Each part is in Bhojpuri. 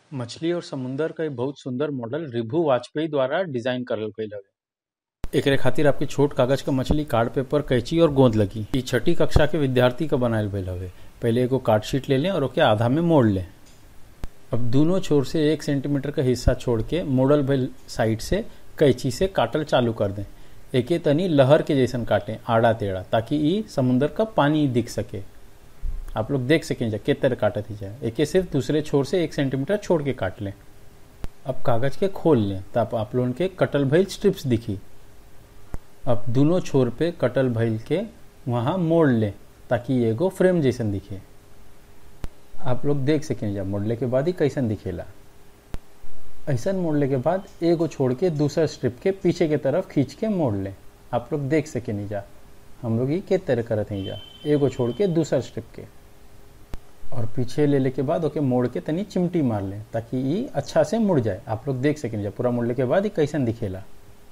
मछली और समुंदर क एक बहुत सुंदर मॉडल रिभु वाजपेयी द्वारा डिजाइन करल गईल हवे एकरे खातिर आपके छोट कागज क मछली कार्ड पेपर कैंची और गोंद लगी ई छठी कक्षा के विद्यार्थी क बनायल गईल हवे पहले एगो कार्ड शीट ले लें और ओके आधा में मोड़ लें अब दोनों छोर से एक सेंटीमीटर का हिस्सा छोड़ के मोड़ल भइल साइड से कैंची से काटल चालू कर दें एके तनी लहर के जैसन काटें आड़ा टेढ़ा ताकि ई समुंदर का पानी दिख सके आप लोग देख सकें जा के तरह काटत ही जाए एके सिर्फ दूसरे छोर से एक सेंटीमीटर छोड़ के काट लें अब कागज के खोल लें तब आप लोगन के कटल भइल स्ट्रिप्स दिखी अब दोनों छोर पे कटल भइल के वहां मोड़ लें ताकि एगो फ्रेम जैसन दिखे आप लोग देख सकें जा मोड़ले के बाद ही कैसन दिखेला ऐसा मोड़ले के बाद एगो छोड़ के दूसरा स्ट्रिप के पीछे के तरफ खींच के मोड़ लें आप लोग देख सके नहीं जा हम लोग ये के तरह करत नहीं जा एगो छोड़ के दूसरा स्ट्रिप के और पीछे ले ले के बाद ओके मोड़ के तनी चिमटी मार लें ताकि ये अच्छा से मुड़ जाए आप लोग देख सकें जा पूरा मोड़ले के बाद ये कैसन दिखेला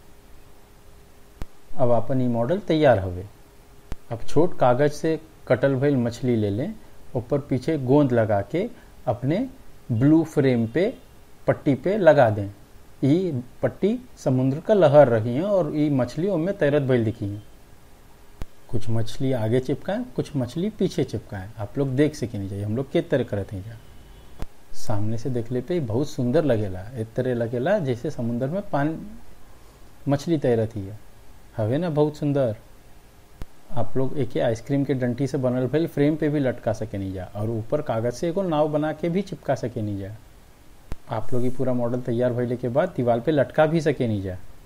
अब अपन ये मॉडल तैयार हवे अब छोट कागज से कटल भइल मछली ले लें ऊपर पीछे गोंद लगा के अपने ब्लू फ्रेम पे पट्टी पे लगा दें ई पट्टी समुद्र का लहर रही है और ये मछली उनमें तैरत भइल दिखी है कुछ मछली आगे चिपकाएं कुछ मछली पीछे चिपकाएं आप लोग देख सके नहीं जाइए हम लोग के तरह करते हैं जा सामने से देखले पे बहुत सुंदर लगेला एक तरह लगेला जैसे समुद्र में पानी मछली तैरत ही है हवे ना बहुत सुंदर आप लोग एक आइसक्रीम के डंटी से बनल भइल फ्रेम पे भी लटका सके नहीं जा और ऊपर कागज से एगो नाव बना के भी चिपका सके नहीं जा आप लोग ये पूरा मॉडल तैयार भइले के बाद दीवार पे लटका भी सके नहीं जा